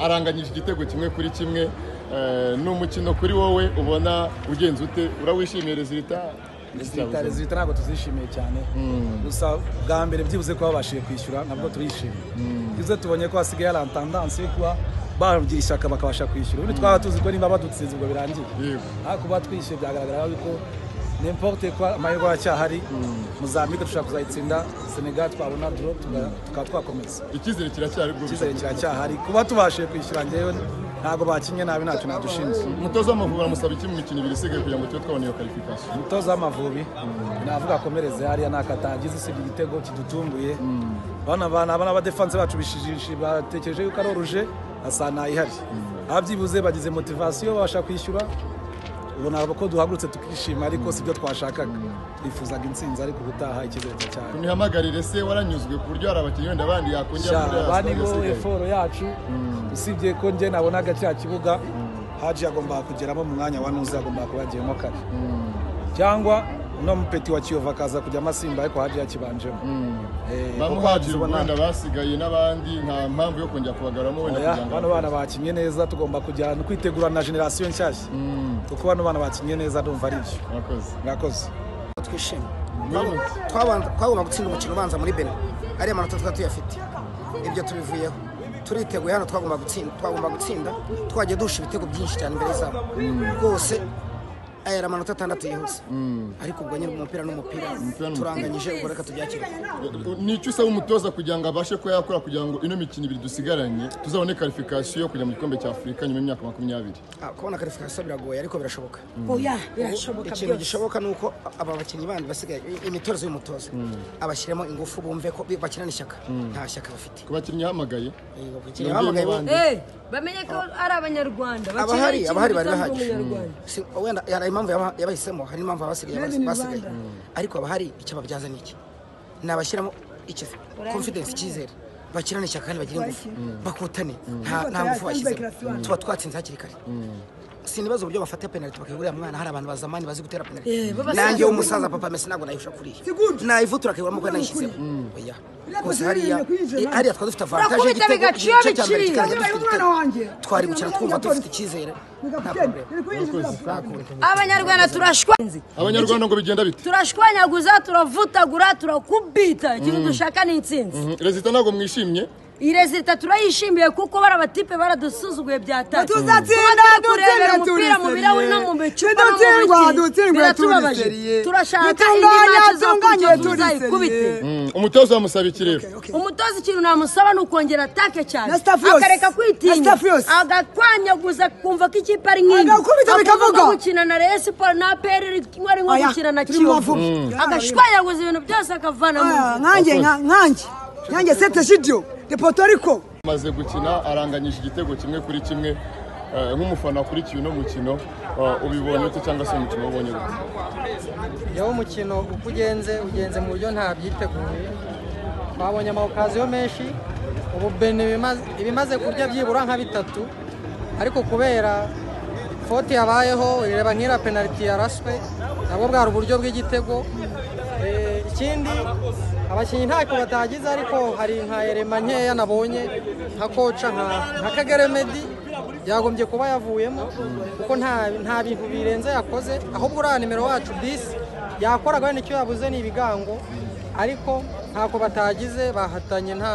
aranganyije igitego kimwe kuri kimwe eh, ni umukino kuri wowe ubona ugenze ute urawishimiye rezilita Leta rezita ntabwo tuzishimiye cyane gusa bwa mbere byibuze ko babashije kwishyura nabwo turishimye byibuze tubonye ko hasigaye hari antandansi yo kuba bagira ishyaka bakabasha kwishyura ubundi twaba tuzi ko niba badutsinze ubwo birangiye Yego. ariko kuba twishyuye byagaragara yuko nimporte ko amahirwe aracyahari muzambike dushobora kuzayitsinda senegal twabona doro tukaba twakomeza icyizere kiracyari bwo icyizere kiracyahari kuba tubashije kwishyura ngewe ntabwo bakinnye nabi ntacyo nadushinze umutoza w'amavubi aramusaba iki mu mikino ibiri isigaye kugira ngo tube twabona iyo karifikasiyo umutoza w'amavubi navuga akomereze hariya nakatagize usibye igitego kidutunguye bana bana bana abadefanse bacu bishijishije batekereje yuko ari oruje asa ntayihari ababyibuze bagize motivasiyo babasha kwishyura ubona ko duhagurutse tukishima ariko si byo twashakaga twifuzaga intsinzi ariko ubutaha icyizere cyane tunihamagare se waranyuzwe ku buryo hari abakinnyi wenda abandi yakongera muri aya bani sitade bo asigaye? eforo yacu usibye ko njye nabonaga cya kibuga haji yagombaga kugeramo mu mwanya wa nuzi yagombaga kuba yagiyemo kare cyangwa uno mupeti wa kiyovu akaza kujyamo asimba ariko haji yakibanjemo Eh, kuko bamuhagire ubona- wenda basigaye n'abandi nta mpamvu yo kongera kubagaramo wenda Oya, kugira ngo bano bana bakinnye neza tugomba kujya no kwitegura na generasiyo nshyashya kuko bano bana bakinnye neza ndumva ari byo abakozi mwakoze twishimye Mwiriwe. Twabanza- twagomba gutsinda umukino ubanza muri benin ariya manota twari tuyafite ibyo tubivuyeho turiteguye hano twagomba gutsinda twagomba gutsinda twagiye duhusha ibitego byinshi cyane imbere zabo rwose aya ari amanota atandatu yihuse ariko ubwo nyine umupira n'umupira n'umupira. turanganyije ubwo reka tubyakire ni icyo usaba umutoza kugira ngo abashe kuba yakora kugira ngo ino mikino ibiri dusigaranye tuzabone karifikasiyo yo kujya mu gikombe cya afurika nyuma y'imyaka makumyabiri Ah, kubona karifikasiyo biragoye ariko birashoboka oya birashoboka ikintu byose gishoboka ni uko aba bakinnyi bandi basigaye imitozo y'umutoza abashyiramo ingufu bumve ko bakina n'ishyaka nta shyaka bafite ku bakinnyi yahamagaye Yego, abakinnyi yongeyemo bahamagaye bo- abandi. Eh, bamenye ko ari abanyarwanda abahari bakina abahari bari ikintu gisanzwe bahari umunyarwanda. Si- wenda hari impamvu yaba- yabahisemo hari n'impamvu abasigaye Made basi- in basigaye Rwanda. ariko abahari icyo babyaza ni iki ni abashyiramo icyo confidence icyizere bakirana ishyaka kandi bagira ingufu bakotane nta nta ngufu bashyizemo tuba twatsinze hakiri kare sinibaza uburyo bafata penaliti bakayigurira mwana hari abantu bazamani bazi gutera penaliti Eh, babasaza nanjye w'umusaza papa mesi ntabwo nayifusha kuriya nayivutura akayiguramo kuko nayishyizeho oya rwose hariya eh, hariya twari dufite avantaje Urakubita bigacira biciriye. twari gukina twumva dufite icyizere nta problème abanyarwanda turashwa abanyarwanda ngo bigenda bite turashwanyaguza turavutagura turakubita ikintu dushaka ni intsinzi Mhm. rezita ntabwo mwishimye irezita turayishimiye kuko bari abatipe baradusuzuguye byatari Tuzatsinda, Kuba twakurebera dutsinda, umupira mu turi birahuri no seriye. mu bicupa no mu Dutsindwa, biti, dutsindwa, biratubabaje turi seriye. turashaka Dutunganye, indi maci dutunganye, zakurikira turi tuzayikubite seriye. Mhm. umutoza wamusaba iki rero umutoza ikintu namusaba ni ukongera atake cyane Na staff yose. akareka Na kwitinya staff yose. agakwanyaguza kumva ko ikipe ari nk'iyi Agakubita bikavuga. ko gukina na Rayon Sports na APR iri kimwe ari nko Oya, gukina na turi mu Kiyovu bavubi. agashwanyaguza ibintu byose akavana mu Ah, nkanjye nka- nkanjye nkanjye sete shidiyo de potoriko amaze gukina aranganyije igitego kimwe kuri kimwe Eh, nk'umufana wakurikiye uno mukino eh, ubibonye ute cyangwa se umukino wabonye ute yewe umukino uko ugenze ugenze mu buryo nta byiteguye twabonye amawukaziyo menshi ubu beni ibimaze kurya byibura nka bitatu ariko kubera foti yabayeho ireba nk'ira penaliti yaraswe nabwo bwari uburyo bw'igitego Eh, ikindi abakinnyi ntacyo batagize ariko hari nka erema nkeya nabonye nka koca nka nka kagere medi yagombye kuba yavuyemo kuko nta nta bintu birenze yakoze ahubwo uriya nimero wacu disi yakoraga wenda icyo yabuze ni ibigango ariko ntako batagize bahatanye nta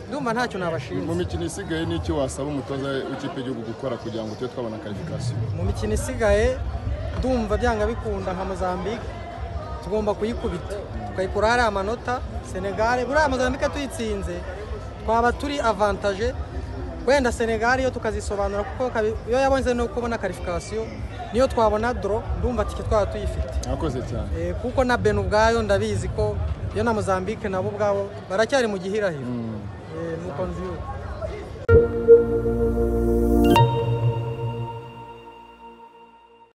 ndumva ntacyo mu nabashinze mikino isigaye ni iki wasaba umutoza w'ikipe y'igihugu gukora kugira ngo tube twabona karifikasiyo mu mikino isigaye ndumva byanga bikunda nka mozambique tugomba kuyikubita tukayikura hariya amanota senegare buriya mozambique tuyitsinze twaba turi avantaje wenda senegare yo tukazisobanura kuko kabi- iyo yabonze no kubona karifikasiyo niyo twabona doro ndumva tike twaba tuyifite mwakoze cyane Eh, kuko na beni ubwayo ndabizi ko iyo na mozambique nabo ubwabo baracyari mu gihirahiro Eh, nuko nzi